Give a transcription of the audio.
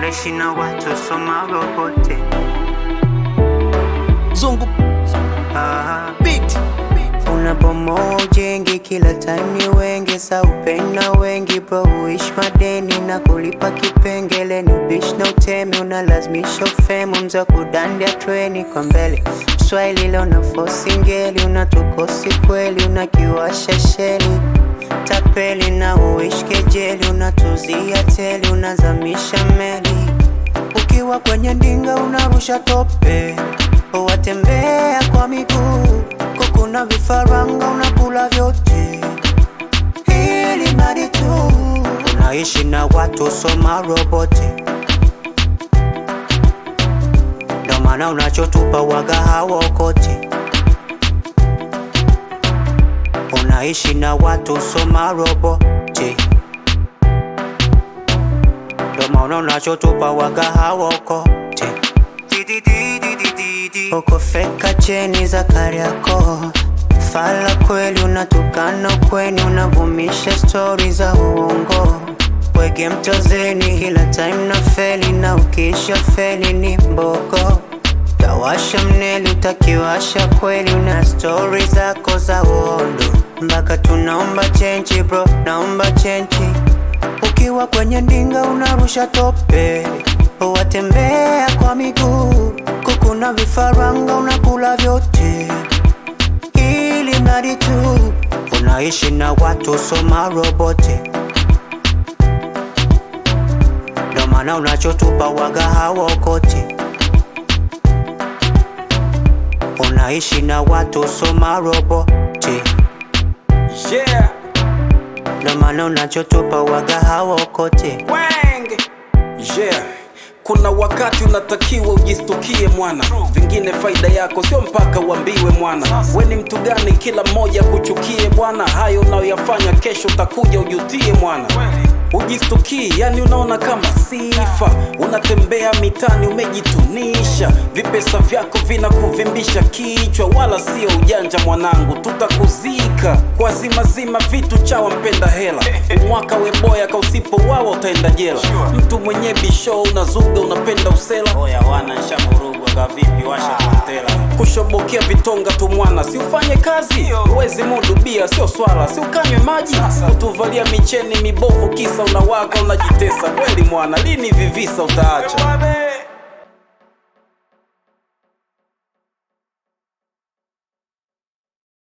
unaishi na watu soma robote Zungu Aha. beat unabomoa ujengi kila time ni wengi sa upenda wengi bro uishi madeni na kulipa kipengele ni bish na utemi unalazimisha ufemu mza kudandia treni kwa mbele Swahili leo na fosi ngeli unatukosi kweli unakiwasha sheli tapeli na uishi kejeli unatuzia teli unazamisha meli ukiwa kwenye ndinga unarusha tope watembea kwa miguu kukuna vifaranga unakula vyote ili mradi tu unaishi na watu soma roboti ndo maana unachotupa waga hawaokoti unaishi na watu soma roboti ndo maana unachotupa waga hawaokoti uko feka cheni za Kariakoo fala kweli unatukana ukweni unavumisha stori za uongo wege mtozeni kila time na feli na ukisha feli ni mbogo tawasha mneli utakiwasha kweli una stori zako za uondo mpaka tunaomba chenchi bro naomba chenchi ukiwa kwenye ndinga unarusha tope watembea kwa miguu kukuna vifaranga unakula vyote ili mradi tu unaishi na watu soma roboti ndo maana unachotupa waga hawaokoti unaishi na watu soma roboti yeah ndo maana unachotupa waga hawaokoti Wang. Yeah. Kuna wakati unatakiwa ujistukie mwana, vingine faida yako sio mpaka uambiwe mwana. We ni mtu gani kila mmoja kuchukie bwana? Hayo unayoyafanya kesho utakuja ujutie mwana. Ujistukie, yani unaona kama sifa, unatembea mitani umejitunisha, vipesa vyako vinakuvimbisha kichwa, wala sio ujanja mwanangu, tutakuzika kwa zimazima vitu chawa mpenda hela, umwaka weboya ka usipowawa utaenda jela. Mtu mwenye bisho unazuga unapenda usela, oya wana nshamurugwa ka vipi, washa kontela kushobokea vitonga tu mwana, si ufanye kazi, uwezi mudu bia sio swala, si ukanywe maji, kutuvalia micheni mibovu kisa unawaka unajitesa kweli mwana, lini vivisa utaacha?